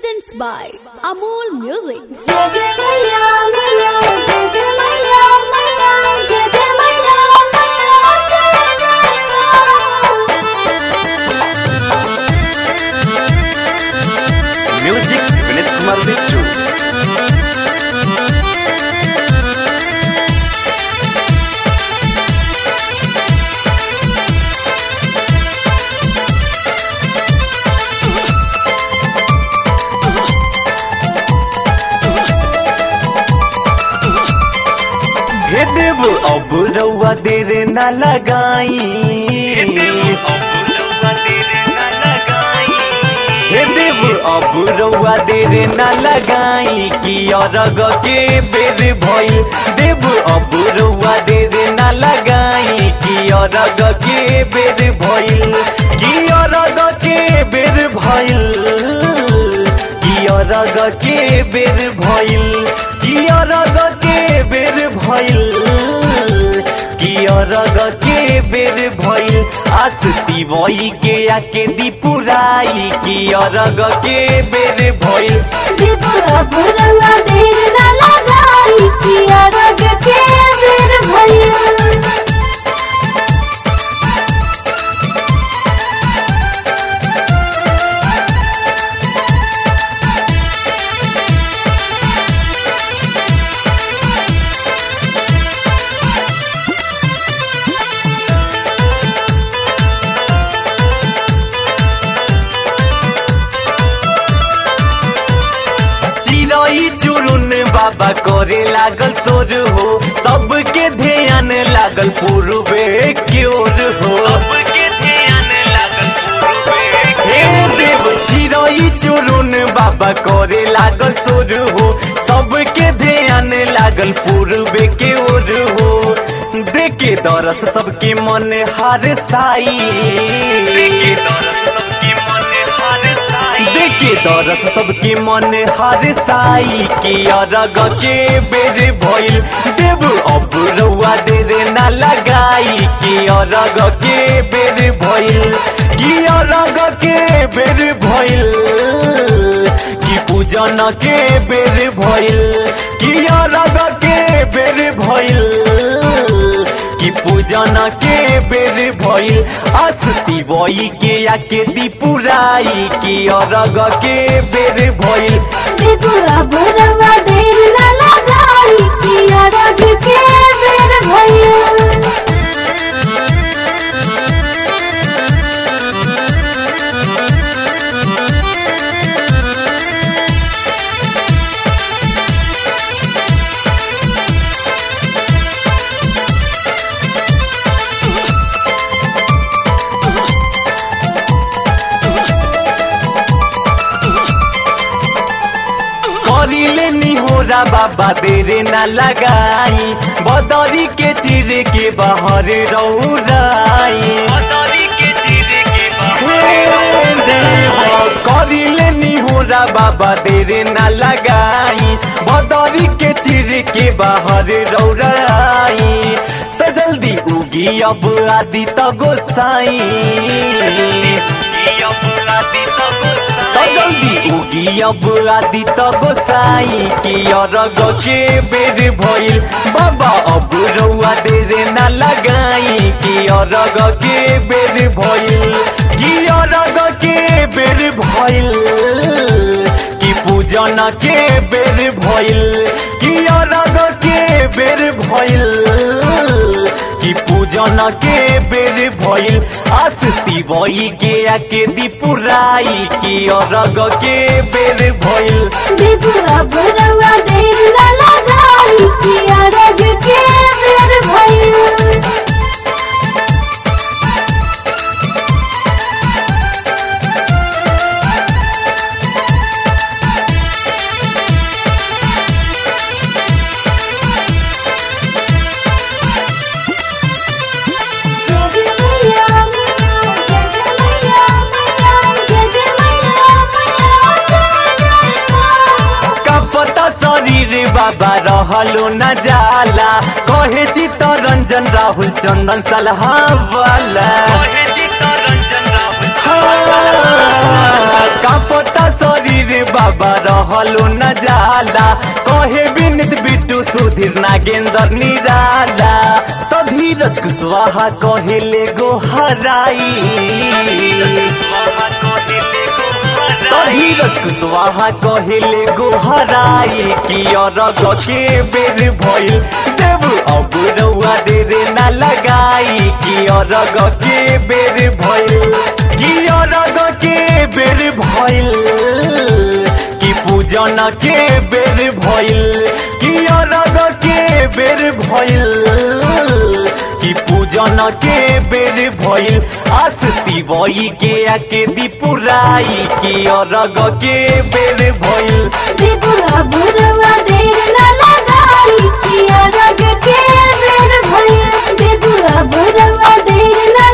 presents by Amol Music. जय जय मैया मैया जय जय मैया मैया जय जय मैया मैया जय जय म्यूजिक विनीत कुमार बिट्टू हे देव अब रउआ देर न लगाई हे देव अब रउआ देर न लगाई कि अरग के बेर भइल देव अब रउआ देर न लगाई कि अरग के बेर भइल कि अरग के बेर भइल कि अरग के बेर भइल कि अरग के बेर भइल कि अरग के बेर भइल आसती वही के आके दीपुराई कि अरग के बेर भइल दीप अब रंगा देर न लगाई कि अरग के बेर भइल चिरई चुरुन बाबा करे लागल सोर हो सबके ध्यान लागल पूर्वे की ओर हो हे देव चिरई चुरुन बाबा करे लागल सोर हो सबके ध्यान लागल पूर्वे के ओर हो देखे दरस सबके मन हार साई देखे दरस सबके मन हर साई के अरग के बेर भइल देव अब रउआ देर न लगाई के अरग के बेर भइल कि अरग के बेर भइल कि पूजन के बेर भइल कि अरग के बेर भइल कि पूजन के बेर भइल अस्ति वही के आके दीपुराई कि अरग के बेर भइल दीप अब रंगा देर न लगाई कि अरग के बेर भइल करिले निहोरा बाबा देरे न लगाई बदरी के चिर के बाहर रौराई हे देव, करिले निहोरा बाबा देरे न लगाई बदरी के चिर के बाहर रौराई तो जल्दी उगी अब आदि तो गोसाई तो जल्दी उगी अब आदि तो गोसाई कि अरग के बेर भइल बाबा अब रउआ देर न लगाई कि अरग के बेर भइल कि अरग के बेर भइल कि पूजन के बेर भइल कि अरग के बेर भइल कि पूजन के बेर भइल आसती वही के आके दीपुराई कि अरग के बेर भइल दीप अब रंगा देर न लगाई कि अरग के बेर भइल जय जय मैया मैया जय जय मैया मैया जय जय मैया मैया जय जय का पता शरीर बाबा रहलो न जाला कहे चित्तरंजन राहुल चंदन सलहा वाला का पता शरीर वीर बाबा रहलो न जाला कहे विनित बिट्टू सुधीर नागेंद्र निराला तो धीरज कुशवाहा कहेले गो हराई तो धीरज कुशवाहा कहेले गो हराई कि अरग के बेर भइल देव अब रउआ देरे ना लगाई कि अरग के बेर भइल कि अरग के बेर भइल कि पूजन के बेर भइल कि अरग के बेर भइल कि पूजन के बेर भइल आसती बई के आके दीपुराई कि अरग के बेर भइल देव अब रवा देर न लगाई कि अरग के बेर भइल देव अब रवा देर न